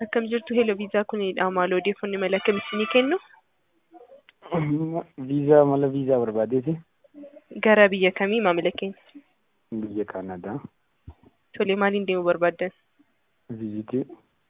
Akkam jirtu Hello Viizaa kunidha. Maal odeeffannoo mala akkamii isinii kennu? Viizaa mala viizaa barbaadeeti. Gara biyya kamii maamila keenya? Biyya Kaanadaa. Tole maaliin deemuu barbaaddan? Viizitii.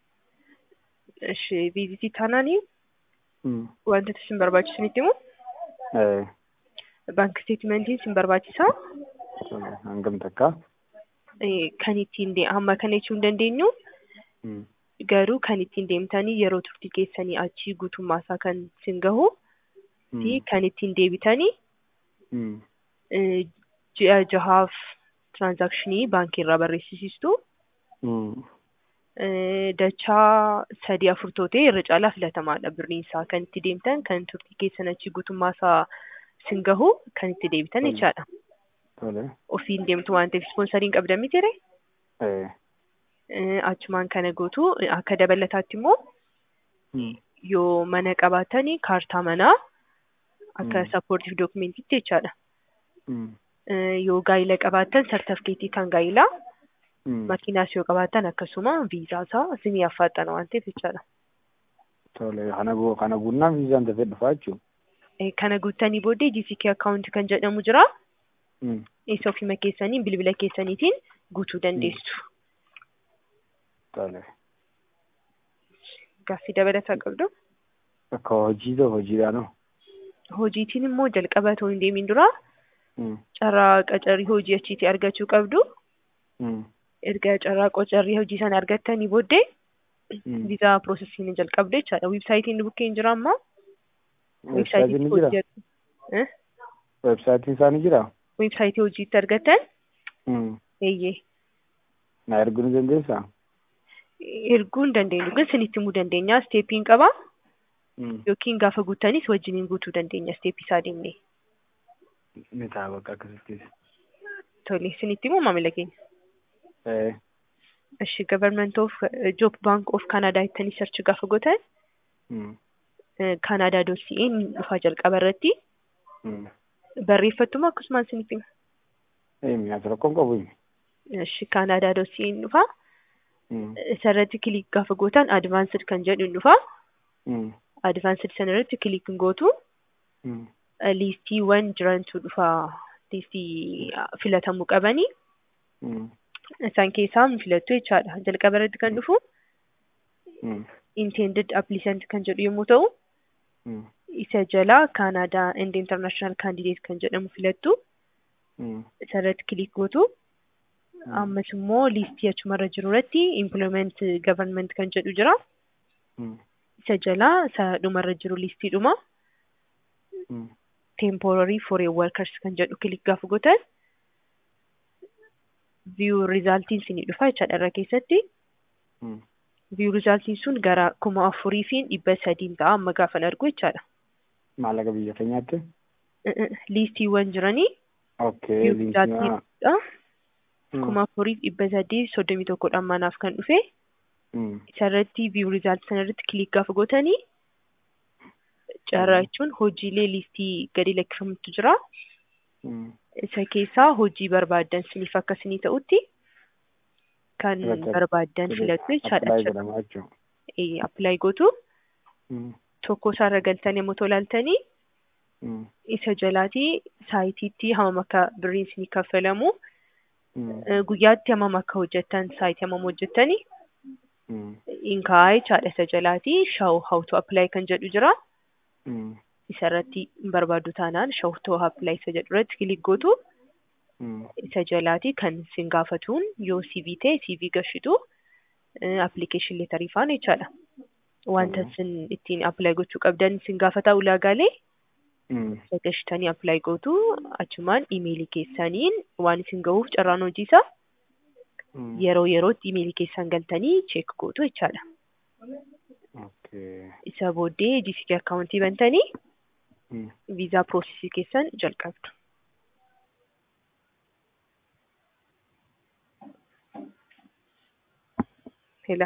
Ishi viizitii taanaanii Mm. wantoota isin barbaachisu isinitti himu? Eh, Baank isteetimentiin isin barbaachisaa? tole, hangam takka? Eh, Kan ittiin de- hamma kana jechuu hin dandeenyu Mm. garuu kan ittiin deemtanii yeroo turtii keessanii achii guutummaa isaa kan isin gahu fi Mm. kan ittiin deebitanii Mm. eh, ji'a jahaaf tiraansaakshinii baankii irraa barreessisiistu. Mm. Eh, dachaa sadii afur tootee irra caalaa filatamaadha birriin isaa kan itti deemtan kan turtii keessan achi guutummaa isaa isin gahu kan itti deebitan Tole. jechaadha. Tole. Ofiin deemtu waan ta'eef ispoonsariin qabdan miti ree? Eh. Eh, Achumaan kana gootu akka dabalataatti immoo Mm. yoo mana qabaatanii kaartaa manaa akka Mm. sappoortiif dookumentiitti jechaadha. Mm. Eh, Yoo gaayila qabaattan sartifikeetii kan gaayilaa Mm. makiinaas yoo qabaattan akkasuma viizaa isaa isinii affaaxana waan ta'eef jechaadha. Tole, kana guu- kana guunnaan viizaan dafee dhufaa jechuudha. Eh, Kana guuttanii booddee GCK account kan jedhamu jira. Mm. Isa ofima keessaniin bilbila keessaniitiin guutuu dandeessu. Tole. Gaaffii dabalataa qabdu. Akka hojii ta'u hojiidhaanoo. Hojiitiin immoo jalqaba otoo hin deemin dura Mm. carraa qacarrii hojii achiitii argachuu qabdu. Mm. Erga carraa qacarrii hojii sana argattanii booddee Mm. viizaa piroosesiin jalqabdu jechaadha. Weebsaayitiin bukkee hin jira ammaa. Weebsaayitiin ni jira? hojii- Eh? Weebsaayitiin isaa ni jira? Weebsaayitii hojiitti argattan Mm. eeyyee Na erguu ni dandeessaa? erguu hin dandeenyu ግን isinitti himuu dandeenya isteepiin qaba Mm. yookiin gaafa guuttanis wajjiniin guutuu dandeenya isteepii isaa deemnee Ni ta'a bakka akkasittis. tole isinitti himuu maamila keenya. Eh. እሺ ገቨርንመንት ኦፍ ጆብ ባንክ ኦፍ ካናዳ jettanii sarchi gaafa gootan Mm. kaanaadaa doot si'een dhufaa jalqaba irratti Mm. barreeffattuma akkasumaan isinitti hima. Eh, mi'aas rakkoon qabu himi. Ishi kaanaadaa doot si'een dhufaa Mm. isarratti kilik gaafa gootan advaansid kan jedhu hin dhufaa Mm. advaansid sana irratti kilik hin gootu Mm. liistiiwwan jirantu dhufaa liistii filatamuu qabanii Mm. isaan keessaa hin filattu jechaadha jalqaba irratti kan dhufu Mm. intended applicant kan jedhu yommuu ta'u Mm. isa jalaa kaanaadaa and international candidate kan jedhamu filattu Mm. isarratti kilik gootu ammas immoo liistii achumarra jiru irratti employment government kan jedhu jira Mm. isa jalaa isa dhumarra jiru liistiidhuma Mm. temporary foreign workers kan jedhu kilik gaafa gootan view resultiin sinii dhufa jechaadha irra keessatti Mm. view resultiin sun gara kuma afurii fi dhibba sadiin ta'a amma gaafan argu jechaadha Maallaqa biyya keenyaatti? liistiiwwan jiranii Okay. view linkii- resultiidha Mm. kuma afurii fi dhibba sadii soddomii tokkodhaan manaaf kan dhufe Mm. isarratti view result sanarratti kilik gaafa gootanii carraa jechuun hojiilee liistii gadi lakkifamutu jira. Mm. Isa keessaa hojii barbaaddan siniif akka isinii ta'utti kan Filata- barbaaddan filattu Apply jechaadha. godhama jechuudha. Appilaayi gootu Mm. tokko isaarra galtanii yommuu tolaaltanii Mm. isa jalaatii saayitiitti hamam akka birriin isinii kaffalamu Mm. eh, guyyaatti hamam akka hojjettan saayitii hamam hojjettanii Mm. inkaa jechaadha isa jalaatii shaw hawtu appilaayi kan jedhu jira. Mm. isa irratti barbaadu taanaan shawtoo appilaayi isa jedhu irratti kilik gootu Mm. isa jalaati kan sin gaafatuun yoo CV ta'e CV gashitu appilikeeshin leetarii faan jechaadha. Wanta Mhm. sin ittiin appilaayi gochuu qabdan sin gaafataa ulaagaalee Mm. isa gashitanii appilaayi gootu achumaan imeelii keessaniin waan isin gahuuf carraan hojiisa Mm. yeroo yerootti imeelii keessan galtanii cheek gootu jechaadha. Okay. Isa booddee GCK akkaawuntii bantanii Mm. viizaa piroosesii keessan jalqabdu. Hela.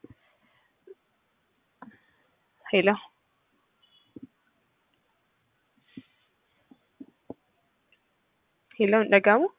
Hela. Hela hin dhaga'amu?